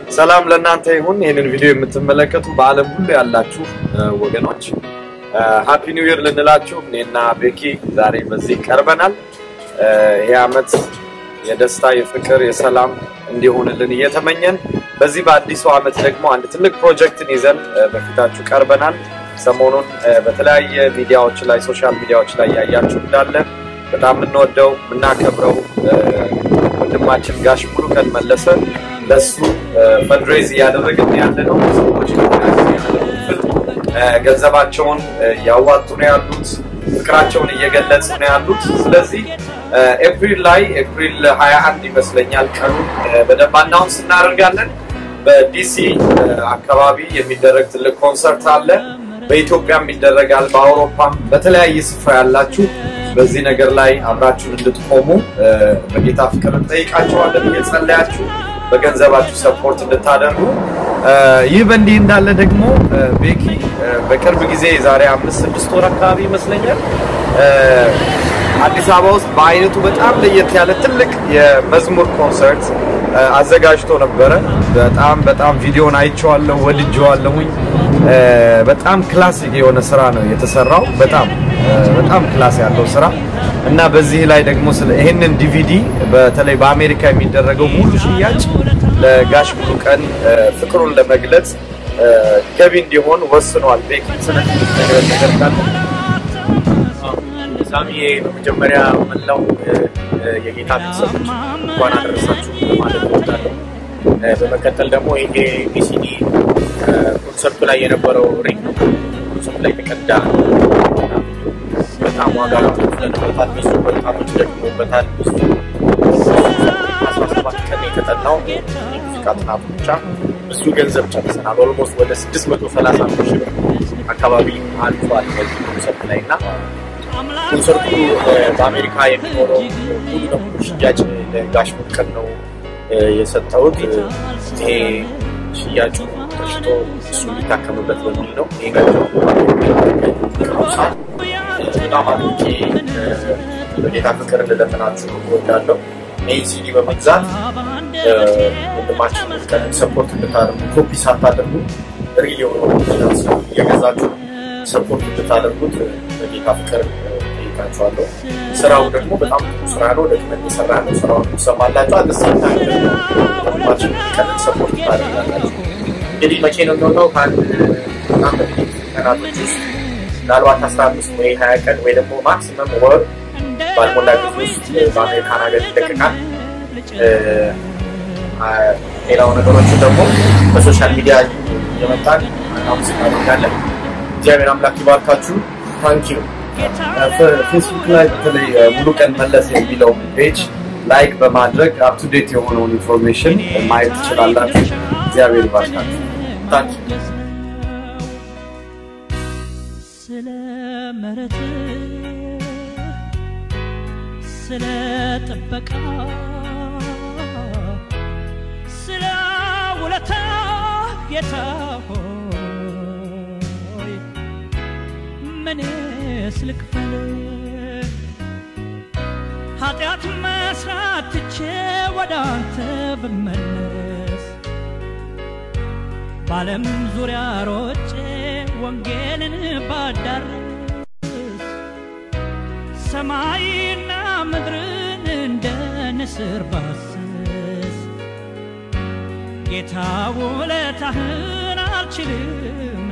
ሰላም ለእናንተ ይሁን። ይህንን ቪዲዮ የምትመለከቱ በዓለም ሁሉ ያላችሁ ወገኖች ሃፒ ኒው ይር ልንላችሁ እኔና ቤኪ ዛሬ በዚህ ቀርበናል። ይህ ዓመት የደስታ የፍቅር፣ የሰላም እንዲሆንልን እየተመኘን በዚህ በአዲሱ ዓመት ደግሞ አንድ ትልቅ ፕሮጀክትን ይዘን በፊታችሁ ቀርበናል። ሰሞኑን በተለያየ ሚዲያዎች ላይ ሶሻል ሚዲያዎች ላይ ያያችሁ እንዳለ በጣም የምንወደው የምናከብረው ወንድማችን ጋሽ ሙሉቀን መለሰ ለሱ ፈንድሬዝ እያደረግን ያለ ነው። ሰዎች ገንዘባቸውን እያዋጡ ነው ያሉት፣ ፍቅራቸውን እየገለጹ ነው ያሉት። ስለዚህ ኤፕሪል ላይ ኤፕሪል 21 ይመስለኛል ቀኑን በደንብ አናውንስ እናደርጋለን። በዲሲ አካባቢ የሚደረግ ትልቅ ኮንሰርት አለ። በኢትዮጵያም ይደረጋል፣ በአውሮፓም በተለያየ ስፍራ ያላችሁ በዚህ ነገር ላይ አብራችሁን እንድትቆሙ በጌታ ፍቅር እንጠይቃቸዋለን። እየጸለያችሁ በገንዘባችሁ ሰፖርት እንድታደርጉ። ይህ በእንዲህ እንዳለ ደግሞ ቤኪ በቅርብ ጊዜ ዛሬ አምስት ስድስት ወር አካባቢ ይመስለኛል አዲስ አበባ ውስጥ በአይነቱ በጣም ለየት ያለ ትልቅ የመዝሙር ኮንሰርት አዘጋጅቶ ነበረ። በጣም በጣም ቪዲዮን አይቼዋለሁ፣ ወድጄዋለሁኝ። በጣም ክላሲክ የሆነ ስራ ነው የተሰራው። በጣም በጣም ክላስ ያለው ስራ እና በዚህ ላይ ደግሞ ስለ ይሄንን ዲቪዲ በተለይ በአሜሪካ የሚደረገው ሙሉ ሽያጭ ለጋሽ ሙሉቀን ፍቅሩን ለመግለጽ ገቢ እንዲሆን ወስኗል። ቤኪ ስለዚህ ነገር ነገር ካለ ሳሚ በመጀመሪያ መላው የጌታ ቤተሰቦች እንኳን አደረሳችሁ ማለት እወዳለሁ። በመቀጠል ደግሞ ይሄ ዲሲዲ ኮንሰርቱ ላይ የነበረው ሪንግ ኮንሰርቱ ላይ የተቀዳ በጣም ዋጋ ከፍለንበታል። ብዙ ወጣቶች ደግሞበታል። ብዙ አስራ ሰባት ቀን የተጠናው የሙዚቃ ጥናቱ ብቻ ብዙ ገንዘብ ጨርሰናል። ኦልሞስት ወደ ስድስት መቶ ሰላሳ ሺህ ብር አካባቢ አልፏል በዚህ ኮንሰርት ላይ እና ኮንሰርቱ በአሜሪካ የሚኖረው ሙሉ ለሙሉ ሽያጭ ለጋሽ ሙሉቀን ነው የሰጠሁት። ይሄ ሽያጩ ተሽጦ እሱ ሊታከምበት በሚል ነው። ይሄ ገንዘብ በጣም አድርጌ በጌታ ፍቅር ልለምናችሁ እወዳለሁ። ይህ ሲዲ በመግዛት ወንድማችን ሙሉቀንን ሰፖርት እንድታደርጉ ኮፒ ሳታደርጉ ሪል የሆነ እየገዛችሁ ሰፖርት እንድታደርጉት በጌታ ፍቅር ጠይቃችኋለሁ። ስራው ደግሞ በጣም ጥሩ ስራ ነው። ደግመን የሰራ ነው። ስራውን ትሰማላችሁ። አደሴታ ወንድማችን ሙሉቀንን ሰፖርት ታደርጋላችሁ። እንግዲህ መቼ ነው የሚሆነው? ከአንድ በጣም በጥቂት ቀናቶች ውስጥ ምናልባት አስራ አምስት ወይ ሀያ ቀን ወይ ደግሞ ማክሲመም ወር ባልሞላ ጊዜ ውስጥ በአሜሪካን ሀገር ይለቀቃል። ሌላው ነገሮቹ ደግሞ በሶሻል ሚዲያ የመጣን አናውንስ እናደርጋለን። እግዚአብሔር አምላክ ይባርካችሁ። ታንኪዩ። ፌስቡክ ላይ በተለይ ሙሉቀን መለሰ የሚለው ፔጅ ላይክ በማድረግ አፕቱዴት የሆነውን ኢንፎርሜሽን ማየት ትችላላችሁ። እግዚአብሔር ይባርካችሁ። ታንኪዩ። ስለ ምሕረት ስለ ጥበቃ ስለ ውለታ ጌታ ሆይ ምንስ ልክፈል? ኃጢአት መስራት ትቼ ወደ አንተ ብመለስ በዓለም ዙሪያ ሮጬ ወንጌልን ባዳርስ ሰማይና ምድርን እንደ ንስር ባስስ ጌታ ውለታህን አልችልም